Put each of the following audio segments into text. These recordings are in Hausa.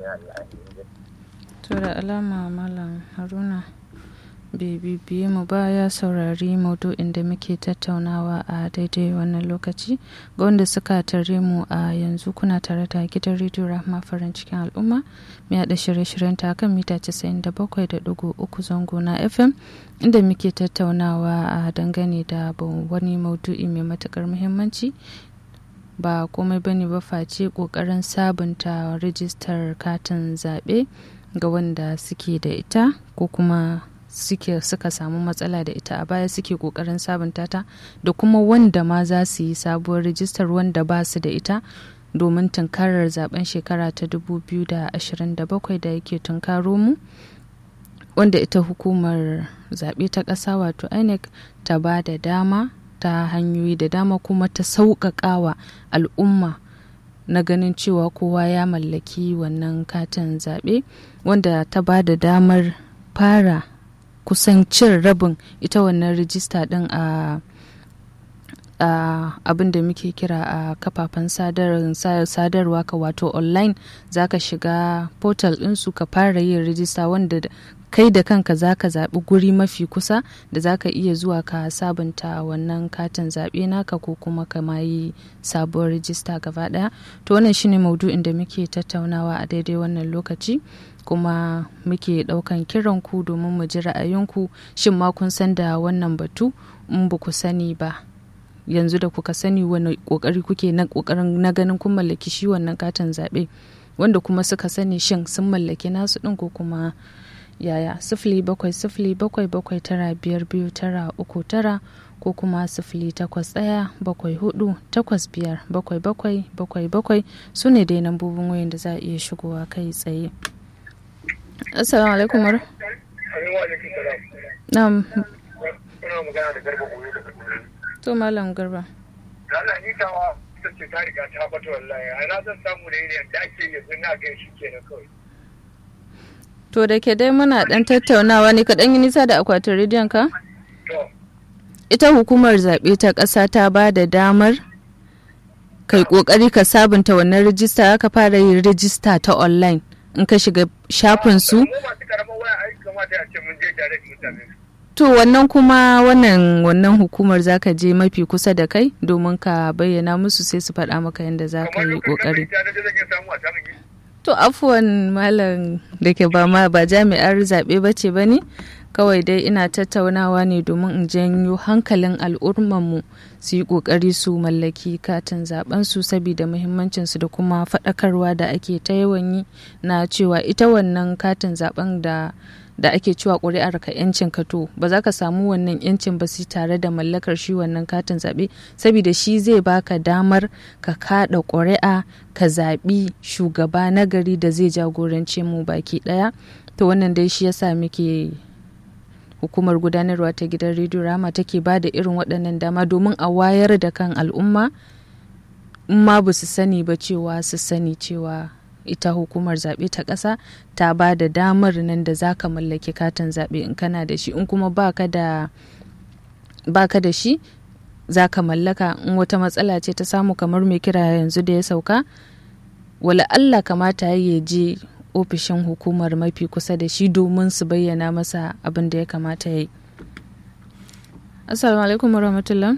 ya Allah ya to da alama malam haruna bai bibiye mu ba ya saurari maudu'in da muke tattaunawa a daidai wannan lokaci ga wanda suka tare mu a yanzu kuna tare da gidan rediyo rahma farin cikin al'umma mai haɗa shirye-shiryen ta kan mita 97.3 zango na fm inda muke tattaunawa a dangane da wani maudu'i mai matukar muhimmanci ba komai bane ba face kokarin sabunta rijistar katin zaɓe ga wanda suke da ita ko kuma suke suka samu matsala da ita a baya suke kokarin sabunta ta da kuma wanda ma za su yi sabuwar rijistar wanda ba su da ita domin tunkarar zaben shekara ta 2027 da yake tunkaro mu wanda ita hukumar zaɓe ta ƙasa wato inec ta ba da dama ta hanyoyi da dama kuma ta sauƙaƙawa al'umma na ganin cewa kowa ya mallaki wannan katin zaɓe wanda ta ba da damar fara kusan cin rabin ita wannan rijista din a abin da muke kira a kafafen sadarwa ka wato online za ka shiga portal ɗinsu ka fara yin rijista wanda kai da kanka za ka zaɓi guri mafi kusa da za ka iya zuwa ka sabunta wannan katin zaɓe naka ko kuma ka ma yi sabuwar rijista gaba ɗaya to wannan shine maudu'in da muke tattaunawa a daidai wannan lokaci kuma muke ɗaukan kiran ku domin mu ji ra'ayinku shin ma kun san da wannan batu in ba ku sani ba yanzu da kuka sani wani kokari kuke na kokarin na ganin kun mallaki shi wannan katin zaɓe wanda kuma suka sani shin sun mallaki nasu ɗin ko kuma yaya sifili bakwai sifili bakwai bakwai tara biyar biyu tara uku tara ko kuma sifili takwas ɗaya bakwai hudu takwas biyar bakwai bakwai bakwai bakwai su ne dai nambobin wayan da za a iya shigowa kai tsaye assalamu alaikum mar na'am to malam garba Allah ni tawa ta ce ta riga ta bata wallahi a na zan samu da yin da ake yanzu na gan shi kenan kawai To da ke dai muna ɗan tattaunawa ne kaɗan yi nisa da akwatin rediyon ka? Ita hukumar zaɓe ta ƙasa ta ba da damar kai ƙoƙari ka sabunta wannan rijista ka fara yin rijista ta online in ka shiga shafin su. To wannan kuma wannan wannan hukumar za ka je mafi kusa da kai domin ka bayyana musu sai su faɗa maka yadda za ka yi ƙoƙari. To afuwan malam da ke ba ma ba jami'ar zaɓe ba ce ba ne kawai dai ina tattaunawa ne domin in janyo hankalin al'ummanmu su yi ƙoƙari su mallaki katin zaben su saboda muhimmancinsu da kuma faɗakarwa da ake ta yawan yi na cewa ita wannan katin zaben da da ake cewa ƙuri'ar ka yancin ka to ba za ka samu wannan yancin ba sai tare da mallakar shi wannan katin zaɓe saboda shi zai baka damar ka kaɗa ƙuri'a ka zaɓi shugaba na gari da zai jagorance mu baki ɗaya to wannan dai shi yasa muke hukumar gudanarwa ta gidan rediyo rama take ba da irin waɗannan dama domin a wayar da kan al'umma in ma ba su sani ba cewa su sani cewa ita hukumar zaɓe ta ƙasa ta ba da damar nan da za ka mallaki katin zaɓe in kana da shi in kuma baka da baka da shi za ka mallaka in wata matsala ce ta samu kamar mai kira yanzu da ya sauka wala Allah kamata ya je ofishin hukumar mafi kusa da shi domin su bayyana masa abin da ya kamata ya yi assalamu alaikum warahmatullah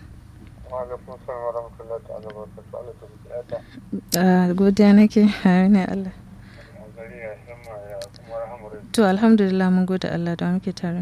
godiya nake ne Allah to alhamdulillah mun gode Allah da muke tare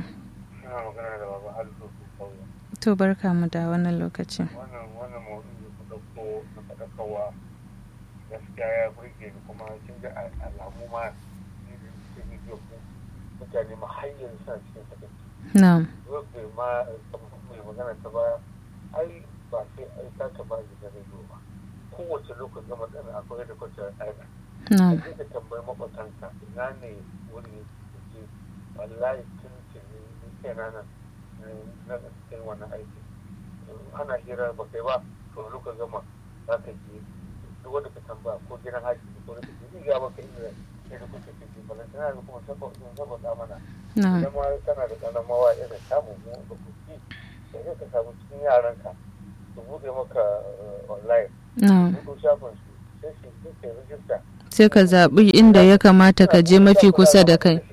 to barka mu da wannan lokacin wannan wannan maudu'i da kuka ko na faɗakarwa gaskiya ya burge ni kuma kin ga alamu ma ni da suke bidiyo ku mutane ma har yanzu suna cikin sakaki na'am bai ma mai magana ta ba ai ba sai ai ta ta ba da rediyo ba kowace lokacin gama tsana akwai da kwanciyar aina na'am sai ka tambayi makwatanka ina ne wuri ke wallahi tun tuni ni kaina nan na cikin wannan aiki ana hira ba kai ba to lokacin gama za ka je duk wanda ka tambaya ko gidan haji ko da kake ni ga baka inda ne da kuke ciki balan tana da kuma saboda saboda mana na'am idan ma kana da ƙanan mawa irin samun mu da kuki sai ka samu cikin yaranka su buɗe maka online na'am buɗe shafin su sai su sai rijista sai ka zaɓi inda ya kamata ka je mafi kusa da kai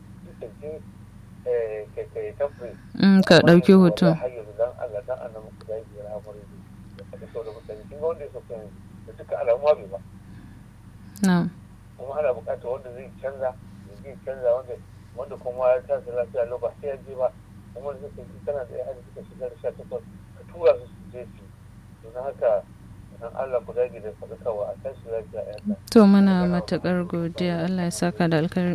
Mm, ka ɗauki hoto na kuma ana bukatar wanda zai canza ya zai canza wanda wanda kuma ya sa su lafiya lau ba sai ya je ba kuma da suka ji tana da ya'ya da suka shiga da sha takwas ka tura su su je su don haka dan Allah ku dage da faɗakarwa a tashi lafiya ya to muna matuƙar godiya Allah ya saka da alkhairi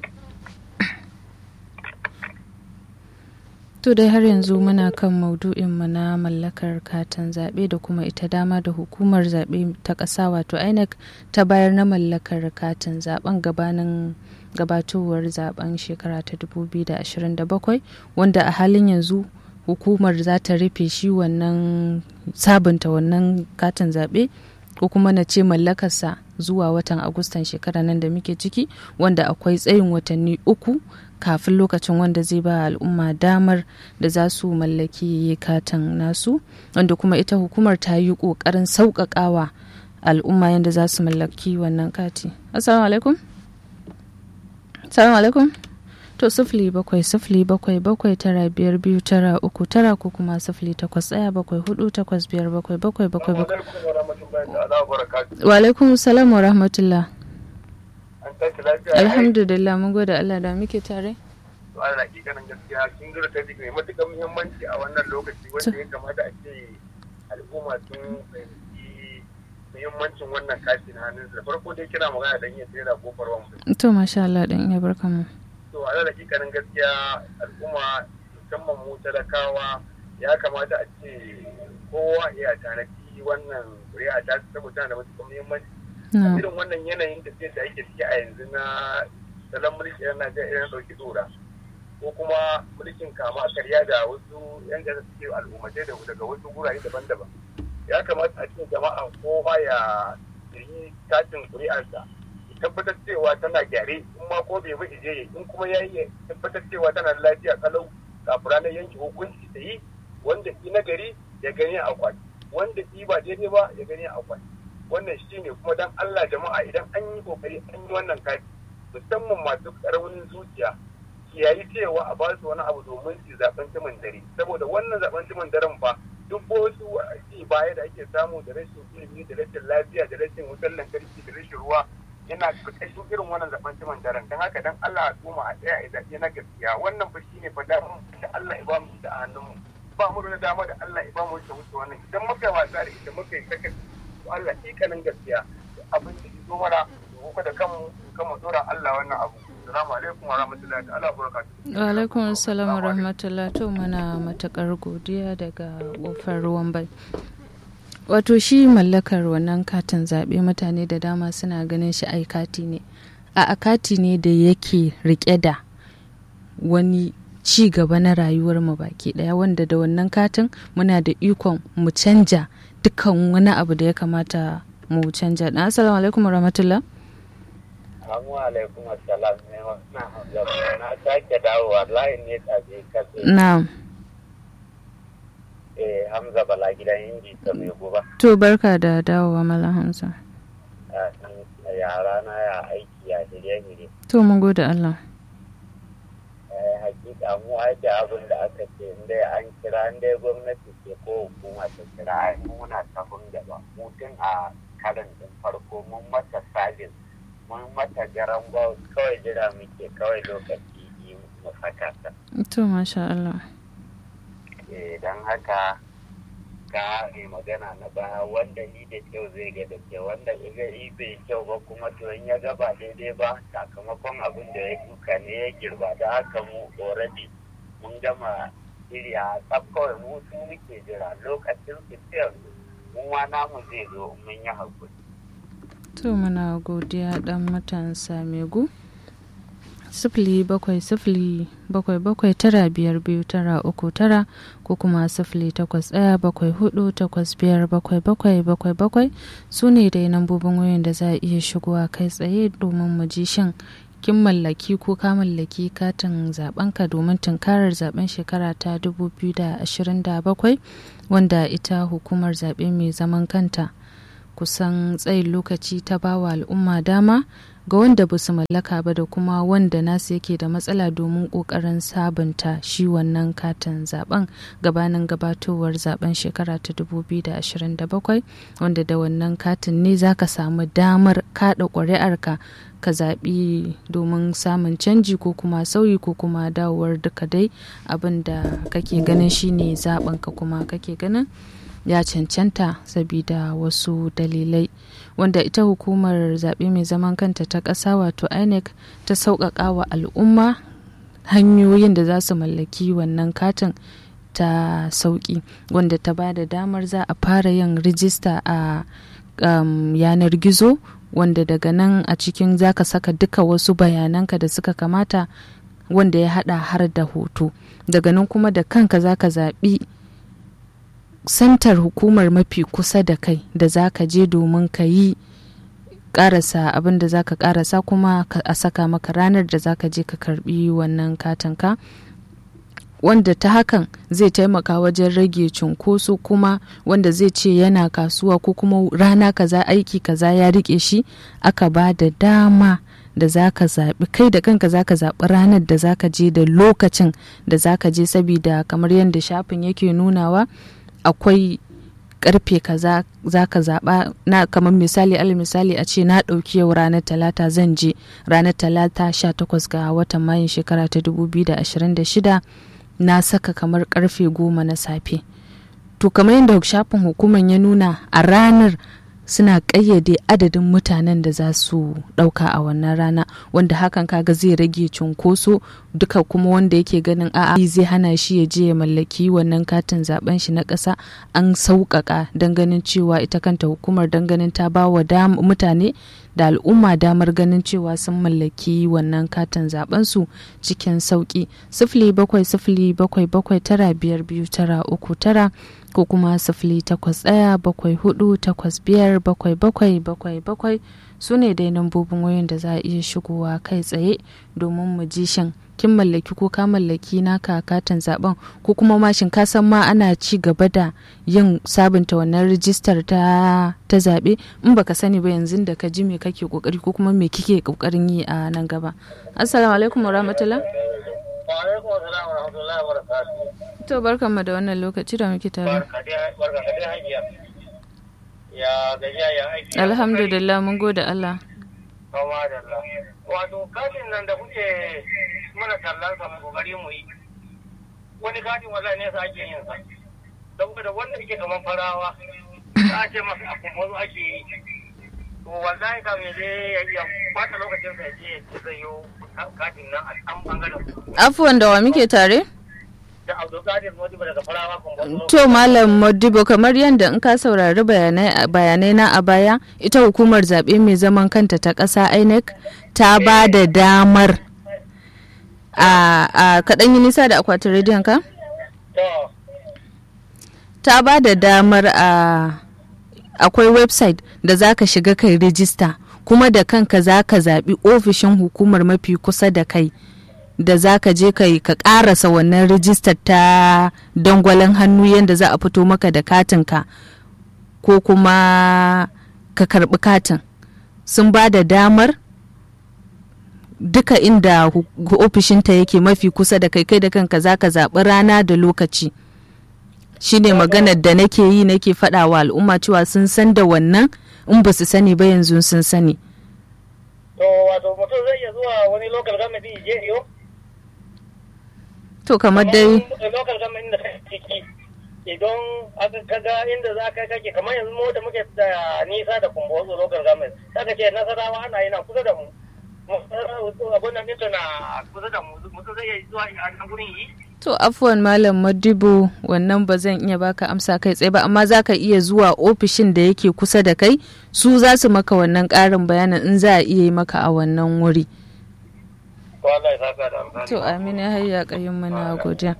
To dai har yanzu muna kan maudu'inmu na mallakar katin zaɓe da kuma ita dama da hukumar zaɓe ta ƙasa wato INEC ta bayar na mallakar katin zaɓen gabanin gabatowar zaben shekara ta 2027 wanda a halin yanzu hukumar za ta rufe shi wannan sabunta wannan katin zaɓe ko kuma na ce mallakarsa zuwa watan agustan shekara nan da muke ciki wanda akwai tsayin watanni uku kafin lokacin wanda zai ba al'umma damar da za su mallaki katin nasu wanda kuma ita hukumar ta yi ƙoƙarin sauƙaƙawa al'umma yadda za su mallaki wannan kati assalamu alaikum assalamu alaikum to sifili bakwai sifili bakwai bakwai tara biyar biyu tara uku tara ko kuma sifili takwas ɗaya bakwai hudu takwas biyar bakwai bakwai bakwai bakwai wa alaikum salam wa rahmatullah alhamdulillah mun gode Allah da muke tare to ana hakikanin gaskiya kin gura ta mai matuƙar muhimmanci a wannan lokaci wanda ya kamata a ce al'umma sun fahimci muhimmancin wannan kashi na hannun da farko dai kina magana dan iya tsira kofar wani to masha Allah dan iya barka mu to a da hakikanin gaskiya al'umma musamman mu talakawa ya kamata a ce kowa ya tanadi wannan ƙuri'a ta saboda da matuƙar muhimmanci irin wannan yanayin tafiyar da ake ciki a yanzu na salon mulki na Najeriya na ɗauki tsora ko kuma mulkin kama karya da wasu yan gasa suke al'ummatai daga wasu gurare daban-daban ya kamata a cikin jama'a kowa ya yi katin kuri'arsa tabbatar cewa tana gyare in ma ko bai bi je in kuma ya yi tabbatar cewa tana da lafiya kalau kafin ranar yanke hukunci ta yi wanda ki na gari ya gani a kwaki wanda ki ba daidai ba ya gani a kwaki wannan shi ne kuma dan Allah jama'a idan an yi kokari an yi wannan kati musamman masu karamin zuciya kiyayi cewa a ba su wani abu domin su zaben timin dare saboda wannan zaben timin daren fa duk wasu ci baya da ake samu da rashin ilimi da rashin lafiya da rashin wutar lantarki da rashin ruwa yana ƙarƙashin irin wannan zaben timin daren don haka dan Allah al'umma a tsaya a zaɓe na gaskiya wannan fa shine fa da Allah ya ba mu da a hannunmu ba mu da dama da Allah ya ba mu wuce wuce wannan idan muka wasa da ita muka yi sakaci Allah ikanin gaskiya abin da zo mana ko da kanmu kanmu dora Allah wannan abu assalamu alaikum wa rahmatullahi ta'ala wa barakatuh wa alaikum assalam wa rahmatullahi to muna matakar godiya daga kofar ruwan bai wato shi mallakar wannan katin zaɓe mutane da dama suna ganin shi ai kati ne a kati ne da yake rike da wani ci gaba na rayuwar mu baki daya wanda da wannan katin muna da ikon mu canja dukkan wani abu da ya kamata mu canja na assalamu alaikum wa rahmatullah Assalamu alaikum assalam ne na sake dawowa layin ne tsaje kasa na'am eh Hamza Bala gidan Inji ta mai goba to barka da dawowa malam Hamza yara na ya aiki ya shirye-shirye to mun gode Allah hakika mu da abin da aka ce inda an kira inda gwamnati ke ko hukuma ta kira ai muna sahun gaba mutum a karin din farko mun mata sabis mun mata garan kawai jira muke kawai lokaci yi mu saka ta to masha Allah don haka ka ne magana na baya wanda ni da kyau zai ga da kyau wanda ga yi bai kyau ba kuma to in ya ga ba daidai ba sakamakon abin da ya duka ne ya girba da haka mu already mun gama shirya tsaf kawai mu su muke jira lokacin fitar mun ma namu zai zo mun yi hakuri. to muna godiya dan matan samegu sifili bakwai sifili bakwai bakwai tara biyar biyu tara uku tara ko kuma sifili takwas ɗaya bakwai hudu takwas biyar bakwai bakwai bakwai bakwai su ne dai nambobin wayoyin da za a iya shigowa kai tsaye domin mu ji shin kin mallaki ko ka mallaki katin zabenka domin tunkarar zaben shekara ta 2027 wanda ita hukumar zaɓe mai zaman kanta kusan tsayin lokaci ta bawa al'umma dama ga wanda ba su mallaka ba da kuma wanda nasu yake da matsala domin ƙoƙarin sabunta shi wannan katin zaben gabanin gabatowar zaben shekara ta 2027 wanda da wannan katin ne za ka samu damar kaɗa ƙuri'arka ka zaɓi domin samun canji ko kuma sauyi ko kuma dawowar duka dai abin da kake ganin shine zaɓenka kuma kake ganin ya cancanta sabida wasu dalilai wanda ita hukumar zaɓe mai zaman kanta ta ƙasa wato inec ta sauƙaƙa wa al'umma hanyoyin da za su mallaki wannan katin ta sauƙi wanda ta ba da damar za a fara yin rijista a um, yanar gizo wanda daga nan a cikin za ka saka duka wasu bayananka da suka kamata wanda ya hada har da hoto daga nan kuma da kanka za ka zaɓi santar hukumar mafi kusa da kai da za ka je domin ka yi karasa abin da za ka karasa kuma a saka maka ranar da za ka je ka karbi wannan katinka wanda ta hakan zai taimaka wajen rage cunkoso kuma wanda zai ce yana kasuwa ko kuma rana kaza aiki kaza ya rike shi aka ba da dama da za ka zaɓi kai da kanka za ka zaɓi ranar da za ka je da lokacin da za ka je sabida kamar yadda shafin yake nunawa akwai karfe kaza za ka zaɓa na kamar misali al misali a ce na ɗauki yau ranar talata zan je ranar talata 18 ga watan mayun shekara ta 2026 na saka kamar karfe goma na safe to kamar yadda shafin hukumar ya nuna a ranar suna ƙayyade adadin mutanen da za su ɗauka a wannan rana wanda hakan kaga zai rage cunkoso duka kuma wanda yake ganin a'a zai hana shi ya je ya mallaki wannan katin zaben shi na ƙasa an sauƙaƙa don ganin cewa ita kanta hukumar don ganin ta ba wa mutane da al'umma damar ganin cewa sun mallaki wannan katin zaben su cikin sauƙi sifili bakwai sifili bakwai bakwai tara biyar biyu tara uku tara ko kuma sifili takwas ɗaya bakwai hudu takwas biyar bakwai bakwai bakwai bakwai su ne dai nambobin wayoyin da za a iya shigowa kai tsaye domin mu ji shin kin mallaki ko ka mallaki naka katin zaben ko kuma mashin ka san ma ana ci gaba da yin sabunta wannan rijistar ta ta zaɓe in baka sani ba yanzu da ka ji me kake kokari ko kuma me kike kokarin yi a nan gaba assalamu alaikum wa rahmatullah to barkan mu da wannan lokaci da muke tare alhamdulillah mun gode Allah wato katin nan da kuke mana tallan sa mu kokari mu yi wani katin wallahi ne sa ake yin sa saboda wanda yake kaman farawa za a ce masa a kumbazo ake yi to wallahi ka me zai ya bata lokacin sa je ya zai yi katin nan a an bangaren afuwan da wa muke tare da Abdulkadir Modibo daga farawa kumbazo to malam Modibo kamar yadda in ka saurari bayanai na a baya ita hukumar zaɓe mai zaman kanta ta ƙasa INEC ta ba da damar a kaɗan yi nisa da akwatin rediyon ka? ta ba da damar a akwai website da za ka shiga kai rijista kuma da kanka za ka zaɓi ofishin hukumar mafi kusa da kai da za ka je kai ka ƙarasa wannan rijistar ta dangwalen hannu yadda za a fito maka da katinka ko kuma ka karɓi katin sun ba da damar duka inda ofishinta yake mafi kusa da kai kai da kanka za ka zaɓi rana da lokaci shine maganar da nake yi nake faɗa wa al'umma cewa sun san da wannan in ba su sani ba yanzu sun sani to wato mutum zai iya zuwa wani local government je iyo to kamar dai local government da kake ciki idan aka kaga inda za ka kake kamar yanzu mu da muke da nisa da kumbozo local government saka ce nasarawa ana yi na kusa da mu abun nan ɗinta na kusa da mu mutum zai iya zuwa a nan gurin yi To afuwan Malam Madibo wannan ba zan iya baka amsa kai tsaye ba amma za ka iya zuwa ofishin da yake kusa da kai su za su maka wannan ƙarin bayanin in za a iya yi maka a wannan wuri. To amin ya hayya ƙayyun mana godiya.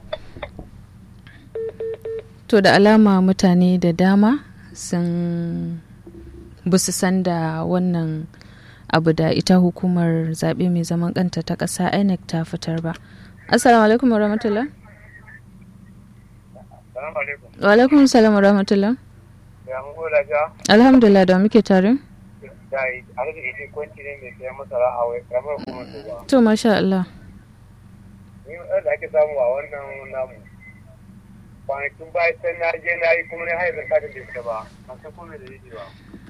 To da alama mutane da dama sun busu san da wannan abu da ita hukumar zaɓe mai zaman kanta ta ƙasa INEC ta fitar ba. Assalamu alaikum wa rahmatullah. Wa alaikum salam wa rahmatullah. Alhamdulillah da muke tare. wallahi har da ije kwanci ne mai sayan masara a wai kamar kuma to ba to masha Allah ni da ake samu a wannan namu kwanakin baya can na je na yi kuma na haifar katin da ita ba ban san kome da yake ba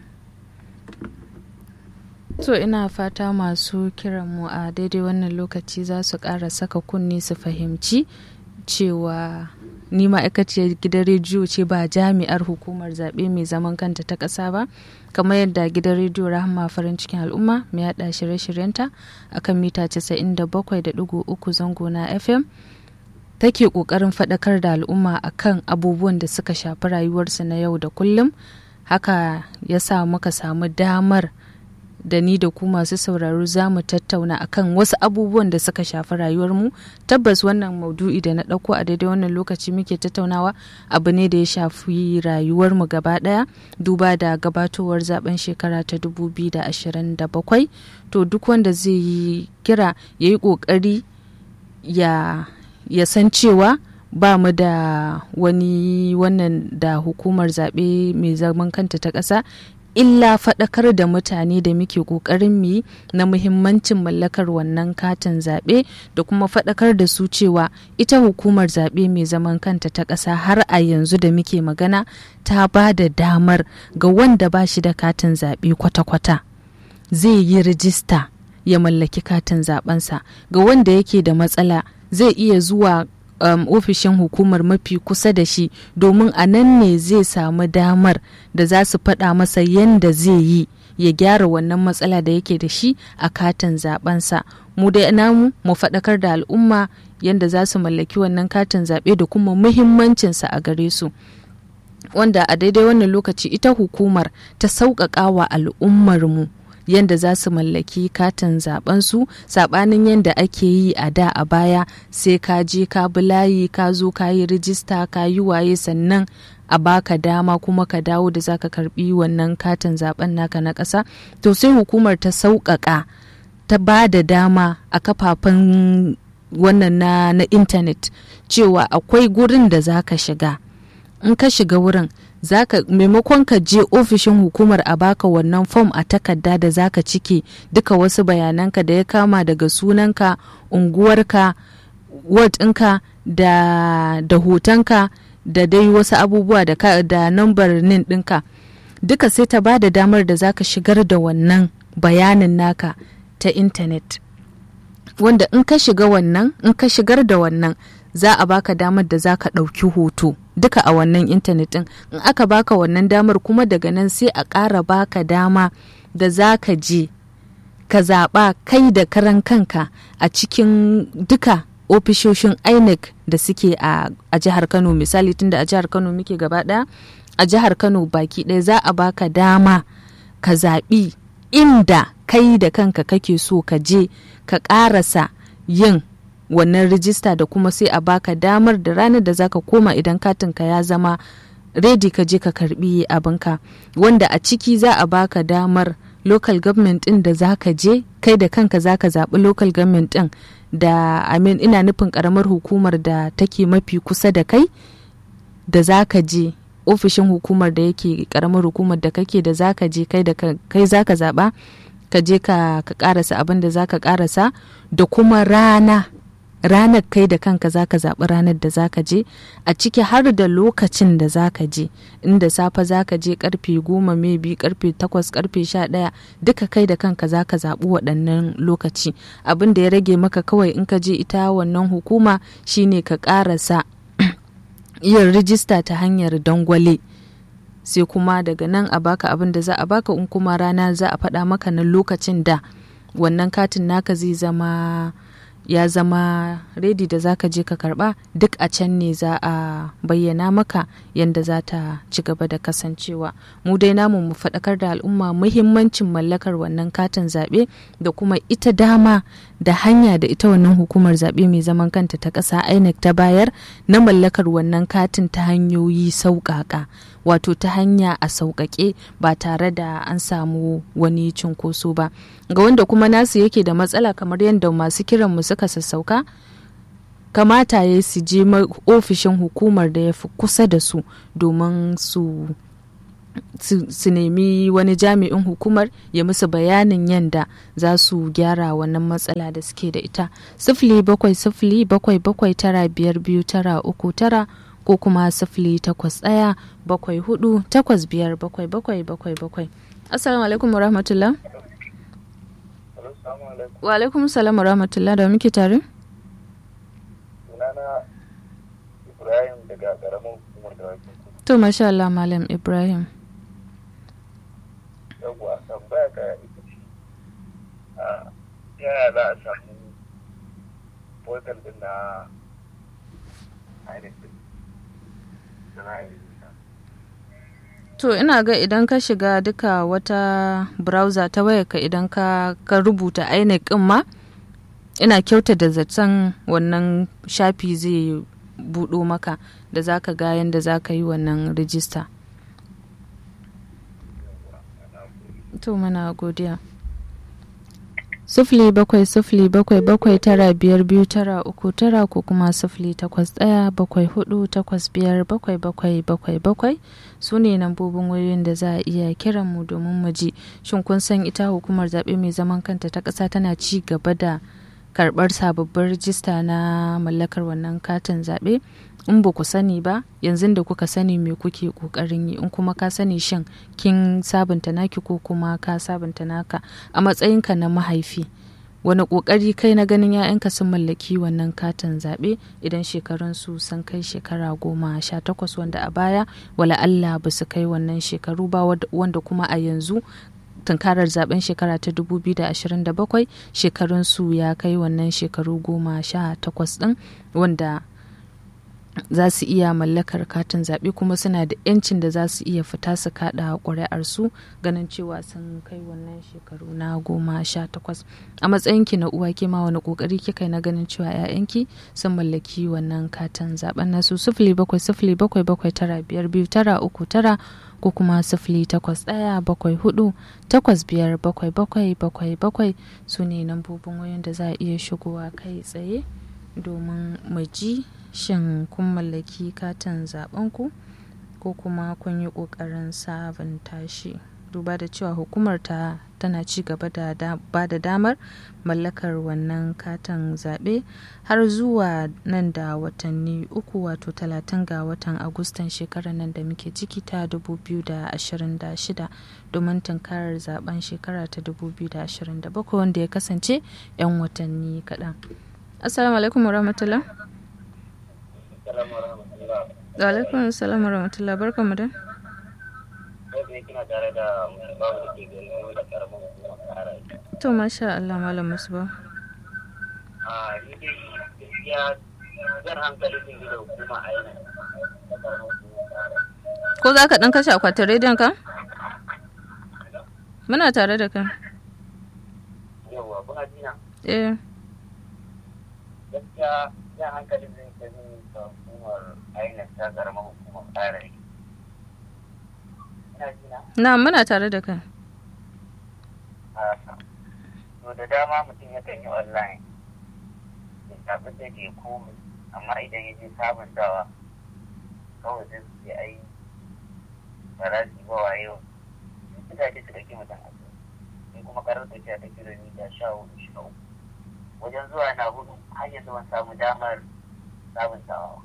To ina fata masu kiran mu a daidai wannan lokaci za su ƙara saka kunni su fahimci cewa ni ma'aikaciyar gidan rediyo ce ba jami'ar hukumar zaɓe mai zaman kanta ta ƙasa ba kamar yadda gidan rediyo rahama farin cikin al'umma mai yaɗa shirye-shiryenta akan mita 97.3 zango na fm take ƙoƙarin faɗakar da al'umma akan abubuwan da suka shafi rayuwarsu na yau da kullum haka ya sa muka samu damar da ni da ku masu sauraro za mu tattauna akan wasu abubuwan da suka shafi rayuwarmu tabbas wannan maudu'i da na ɗauko a daidai wannan lokaci muke tattaunawa abu ne da ya shafi rayuwarmu gaba ɗaya duba da gabatowar zaben shekara ta 2027 to duk wanda zai yi kira ya yi ƙoƙari ya ya san cewa ba mu da wani wannan da hukumar zaɓe mai zaman kanta ta ƙasa illa faɗakar da mutane da muke ƙoƙarin mu yi na muhimmancin mallakar wannan katin zaɓe da kuma faɗakar da su cewa ita hukumar zaɓe mai zaman kanta ta ƙasa har a yanzu da muke magana ta ba da damar ga wanda ba shi da katin zaɓe kwata-kwata zai yi rijista ya mallaki katin zaɓensa ga wanda yake da matsala zai iya zuwa um, ofishin hukumar mafi kusa da shi domin a nan ne zai samu damar da za su faɗa masa yadda zai yi ya gyara wannan matsala da yake da shi a katin zabensa mu da namu mu faɗakar da al'umma yadda za su mallaki wannan katin zaɓe da kuma muhimmancinsa a gare su wanda a daidai wannan lokaci ita hukumar ta sauƙaƙa wa al'ummarmu yadda za su mallaki katin zaben su sabanin yadda ake yi a da a baya sai ka je ka bi layi ka zo ka yi rijista ka yi waye sannan a baka dama kuma ka dawo da zaka karbi wannan katin zaben naka na ƙasa to sai hukumar ta sauƙaƙa ta ba da dama a kafafen wannan na, na intanet cewa akwai gurin da zaka shiga in ka shiga wurin zaka maimakon ka je ofishin hukumar a baka wannan fom a takarda da zaka cike duka wasu bayananka da ya kama daga sunanka unguwarka ward ɗinka da, da hotonka da dai wasu abubuwa da, ka, da nambar nin ɗinka duka sai ta ba da damar da zaka shigar da wannan bayanin naka ta intanet wanda in ka shiga wannan in ka shigar da wannan za a baka damar da za ka ɗauki hoto duka a wannan intanet ɗin in aka baka wannan damar kuma daga nan sai a ƙara baka dama da za ka je ka zaɓa kai da karan kanka a cikin duka ofishoshin inec da suke a, a jihar kano misali tunda a jihar kano muke gaba ɗaya a jihar kano baki ɗaya za a baka dama ka zaɓi inda kai da kanka kake so ka je ka ƙarasa yin wannan rijista da kuma sai a baka damar da ranar da zaka koma idan katinka ya zama redi ka je ka karbi abinka wanda a ciki za a baka damar local government din da zaka je kai da kanka zaka zaɓi local government din da amin ina nufin karamar hukumar da take mafi kusa da kai da zaka je ofishin hukumar da yake karamar hukumar da kake da zaka je kai da kai zaka zaɓa ka je ka karasa abin da zaka karasa da kuma rana ranar kai da kanka zaka zaɓi ranar da zaka je a ciki har da lokacin da zaka je inda safe zaka je karfe goma maybe karfe takwas karfe sha ɗaya duka kai da kanka zaka zaɓi waɗannan lokaci abin da ya rage maka kawai in ka je ita wannan hukuma shine ka ƙarasa yin rijista ta hanyar dangwale sai kuma daga nan a baka abin da za a baka in kuma rana za a faɗa maka na lokacin da wannan katin naka zai zama ya zama redi da zaka je ka karba duk a can ne za a bayyana maka yadda za ta ci gaba da kasancewa mu dai namu mu faɗakar da al'umma muhimmancin mallakar wannan katin zaɓe da kuma ita dama da hanya da ita wannan hukumar zaɓe mai zaman kanta ta ƙasa inec ta bayar na mallakar wannan katin ta hanyoyi sauƙaƙa wato ta hanya a sauƙaƙe ba tare da an samu wani cunkoso ba ga wanda kuma nasu yake da matsala kamar yadda masu kiran mu suka sassauka kamata ya su je ofishin hukumar da ya fi kusa da su domin su su nemi wani jami'in hukumar ya musu bayanin yadda za su gyara wannan matsala da suke da ita sifili bakwai sifili bakwai bakwai tara biyar biyu tara uku tara ko kuma sifili takwas ɗaya bakwai hudu takwas biyar bakwai bakwai bakwai bakwai assalamu alaikum wa rahmatullah wa alaikum salam wa rahmatullah da muke tare sunana ibrahim daga karamin hukumar da to masha Allah malam ibrahim yawwa tambaya ka ita ce a yaya za a samu portal din na ainihin To ina ga idan ka shiga duka wata browser ta wayarka idan ka, ka rubuta INEC ɗin ma ina kyauta da zaton wannan shafi zai buɗo maka da za ka ga yadda za ka yi wannan rijista. To mana godiya. sufuli bakwai sufuli bakwai bakwai tara biyar biyu tara uku tara ko kuma sufuli takwas ɗaya bakwai hudu takwas biyar bakwai bakwai bakwai bakwai su ne lambobin wayoyin da za a iya kiran mu domin mu ji shin kun san ita hukumar zaɓe mai zaman kanta ta ƙasa tana ci gaba da karɓar sababbin rijista na mallakar wannan katin zaɓe in ba ku sani ba yanzu da kuka sani me kuke kokarin yi in kuma ka sani shin kin sabunta naki ko kuma ka sabunta naka a matsayinka na mahaifi wani kokari kai na ganin 'ya'yanka sun mallaki wannan katin zaɓe idan shekarun su sun kai shekara goma sha takwas wanda a baya wala Allah ba su kai wannan shekaru ba wanda kuma a yanzu tunkarar zaben shekara ta 2027 shekarun su ya kai wannan shekaru goma sha takwas din wanda za su iya mallakar katin zaɓe kuma suna da 'yancin da za su iya fita su kaɗa ƙuri'arsu ganin cewa sun kai wannan shekaru na goma sha takwas a matsayinki na uwa ke ma wani ƙoƙari kika na ganin cewa 'ya'yanki sun mallaki wannan katin zaɓen nasu sifili bakwai sifili bakwai bakwai tara biyar biyu tara uku tara ko kuma sifili takwas ɗaya bakwai hudu takwas biyar bakwai bakwai bakwai bakwai su ne lambobin wayoyin da za a iya shigowa kai tsaye domin mu ji shin kun mallaki katin zaɓenku ko kuma kun yi ƙoƙarin sabunta shi duba da cewa hukumar ta tana ci gaba da ba da damar mallakar wannan katin zaɓe har zuwa nan da watanni uku wato talatin ga watan agustan shekarar nan da muke ciki ta 2026 domin tunkarar zaben shekara ta 2027 wanda ya kasance 'yan watanni kaɗan assalamu alaikum warahmatullah wa alaikum salam warahmatullah barkamu da To masha Allah Malam Musba. A ni dai gaskiya zan hankali sun da hukuma a yana. Ko za ka ɗan kashe akwatin rediyon ka? Muna tare da kai. Yawwa, kuna jina? Eh. Gaskiya zan hankali sun da hukumar ainihin ta karamar hukumar tsara Na muna tare da kai. To da dama mutum yakan yi online. Ya tafi da ke komai, amma idan ya je sabuntawa kawai sai su ce ai ba za su yi ba waye suka ce su ɗauki mutum a in kuma karar tafiya ta kilomita sha hudu sha uku wajen zuwa na hudu har yanzu ban samu damar sabuntawa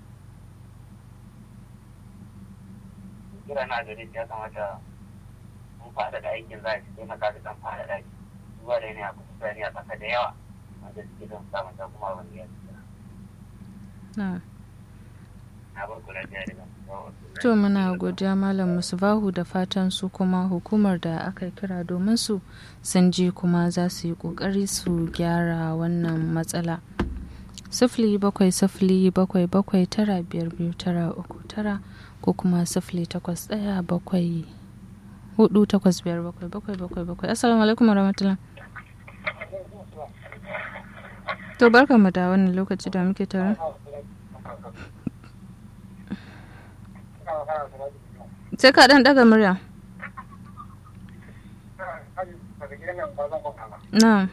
kira na gare ya kamata mun faɗaɗa aikin za a ci taimaka da ɗan faɗaɗa shi zuwa da yanayi a kusa a ƙasa da yawa wanda suke don sabunta kuma abin da ya Na. na bar kula da yadda To muna godiya Malam Musbahu da fatan su kuma hukumar da aka kira domin su sun je kuma za su yi kokari su gyara wannan matsala. Sifili bakwai sifili bakwai bakwai tara biyar biyu tara uku tara ko kuma sifili takwas ɗaya bakwai hudu takwas biyar bakwai bakwai bakwai bakwai. Assalamu alaikum warahmatullah. To barka mu da wannan lokaci da muke tare. sai ka dan daga murya na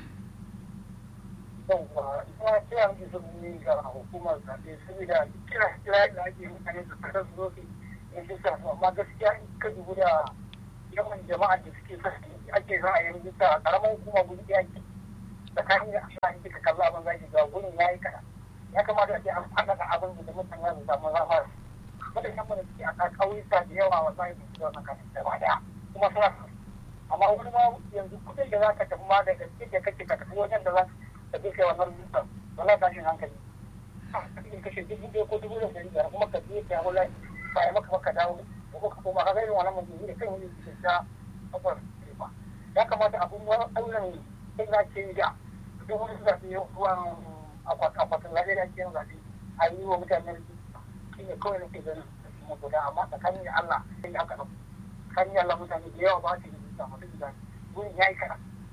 rijista amma gaskiya in ka dubu da yawan jama'a da suke sa ake za a yi rijista karamin hukuma guri ɗaya ke tsakanin da Allah in kika kalla abin zaki ga gurin yayi kana ya kamata a ce an faɗaɗa abin da mutane za su samu zama mutane da suke a ƙauyuka da yawa wa zai su zuwa kan gaba daya kuma suna amma wani ma yanzu kudin da za ka tafi ma daga cikin da kake ka tafi wajen da za ka je kai wannan rijistar wala tashin hankali in kashe dubu ɗaya ko dubu ɗaya ɗari biyar kuma ka je ka yawo lai ba ya maka maka dawo ko ka koma ka ga irin wannan mutum da kan yi ke ta kafar ba ya kamata abun wannan sai za ke yi da duk wani zaɓe ruwan akwatin zaɓe da ake yin zaɓe a yi wa mutane shi ne kawai nake ganin mu guda amma tsakanin da Allah sai aka ɗauka tsakanin da Allah mutane da yawa ba su yi da masu gida gurin ya yi kana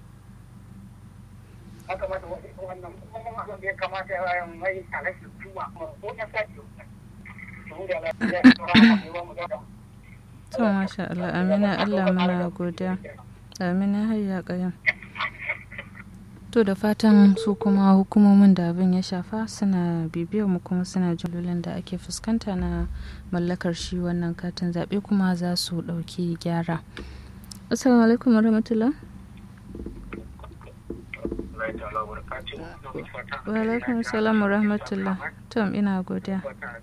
ya kamata wannan kuma abin da ya kamata ya mai alashi kuma ko ya sa ke To masha Allah amina Allah muna godiya amina hayya kayan to da fatan su kuma hukumomin da abin ya shafa suna bibiyar mu kuma suna jin da ake fuskanta na mallakar shi wannan katin zaɓe kuma za su ɗauki gyara assalamu alaikum warahmatullah wa alaikum salam rahmatullah tom ina godiya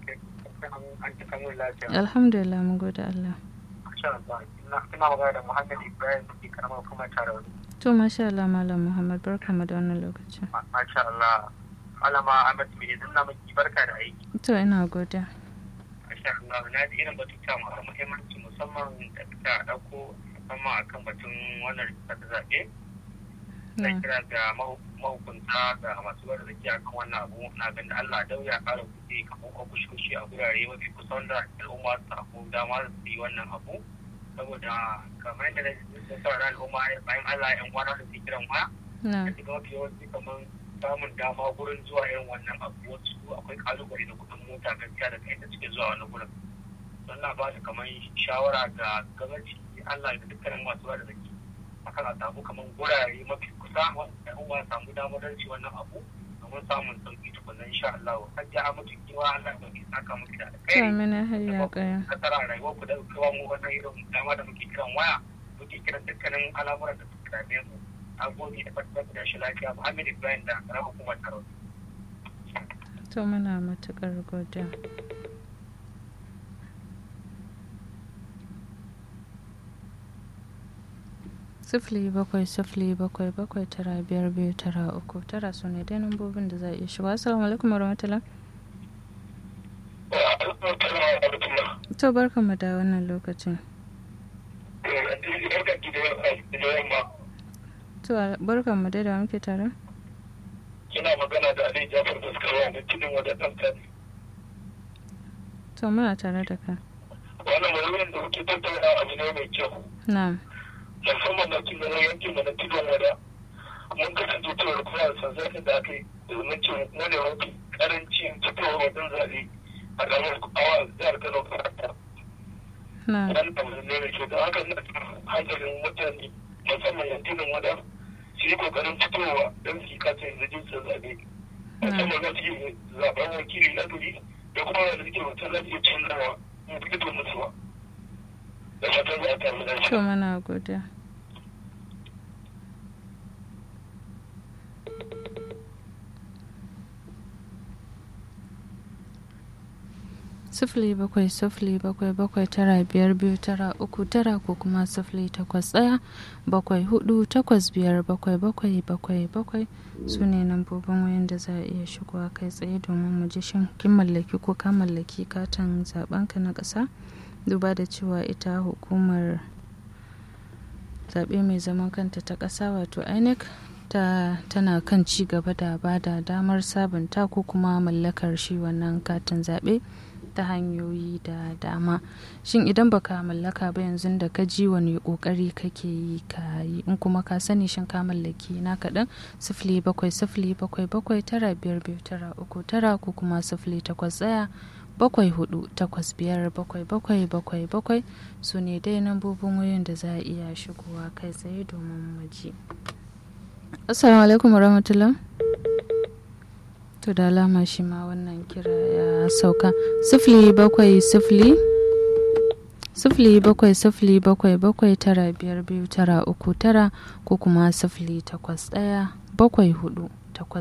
alhamdulillah mun gode Allah ina magana da Muhammad Ibrahim da ke karamar hukumar Tarauni to masha Allah malam Muhammad barka mu da wannan lokacin masha Allah Alama Ahmad me yanzu na miki barka da aiki to ina godiya masha Allah na ji irin batuta masu muhimmanci musamman da suka dauko musamman akan batun wannan rikita ta zaɓe na kira ga mahukunta da masu gwada zaki a kan wannan abu na ganin Allah dau ya ƙara kuɗi kamar ofishoshi a gurare mafi kusa wanda al'umma su samu dama su yi wannan abu saboda kamar yadda da sauran al'umma bayan Allah yan kwana da su kiran waya da shiga mafi yawanci kamar samun dama gurin zuwa irin wannan abu wasu akwai kalubale da kuɗin mota gaskiya da kai da suke zuwa wani gurin don na ba da kamar shawara ga gabanci Allah da dukkanin masu gwada zaki akan a samu kamar gurare mafi kusa wanda al'umma samu damar ci wannan abu domin samun sauki tukunan insha Allah har ya mutu kiwa Allah da ke saka muku da alkhairi amina hayya kaya kasara rayuwar ku da kawo mu wannan irin dama da muke kiran waya muke kiran dukkanin al'amuran da suka dame mu a gode da fatan da shi lafiya Muhammad Ibrahim da karamar hukumar Tarot to muna matukar godiya sifili bakwai sifili bakwai bakwai tara biyar biyu tara uku tara su ne dai nambobin da za a iya shiga assalamu alaikum warahmatullah to barka mu da wannan lokacin to barka mu dai da muke tare kina magana da Ali Jafar Baskarwa da tudun wadda ɗan to muna tare da ka wannan mawuyin da kuke tattauna abu ne mai kyau na'am musamman na cikin yankin da na tudun wada mun kasance cewar kuma da sansanin da aka yi domin ce wani mafi karancin fitowar wajen zaɓe a ƙaramar awa jihar Kano karata. na'am Wani abu ne mai kyau da haka na hankalin mutane musamman yankunan wada su yi ƙoƙarin fitowa don su yi katin rajistar zaɓe. Musamman na su yi zaɓen wakili na gari da kuma wanda suke mutum za su iya canzawa in fito mutuwa. Da fatan za a tafi lafiya. to muna godiya sifili bakwai sifili bakwai bakwai tara biyar biyu tara uku tara ko kuma sifili takwas ɗaya bakwai hudu takwas biyar bakwai bakwai bakwai bakwai su ne lambobin wayan da za a iya shigowa kai tsaye domin mu ji shin kin mallaki ko ka mallaki katin zaɓenka na ƙasa duba da cewa ita hukumar zaɓe mai zaman kanta ta ƙasa wato inec ta tana kan ci gaba da ba da damar sabunta ko kuma mallakar shi wannan katin zaɓe ta hanyoyi da dama shin idan baka mallaka ba yanzu da ka ji wani kokari kake yi ka yi in kuma ka sani shin ka mallaki na kaɗan sifili bakwai sifili bakwai bakwai tara biyar biyu tara uku tara ko kuma sifili takwas ɗaya bakwai hudu takwas biyar bakwai bakwai bakwai bakwai su ne dai nambobin wayoyin da za a iya shigowa kai tsaye domin maji assalamu alaikum warahmatullah to da alama shi ma wannan kira ya sauka sifili bakwai sifili sifili bakwai sifili bakwai bakwai tara biyar biyu tara uku tara ko kuma sifili takwas ɗaya bakwai hudu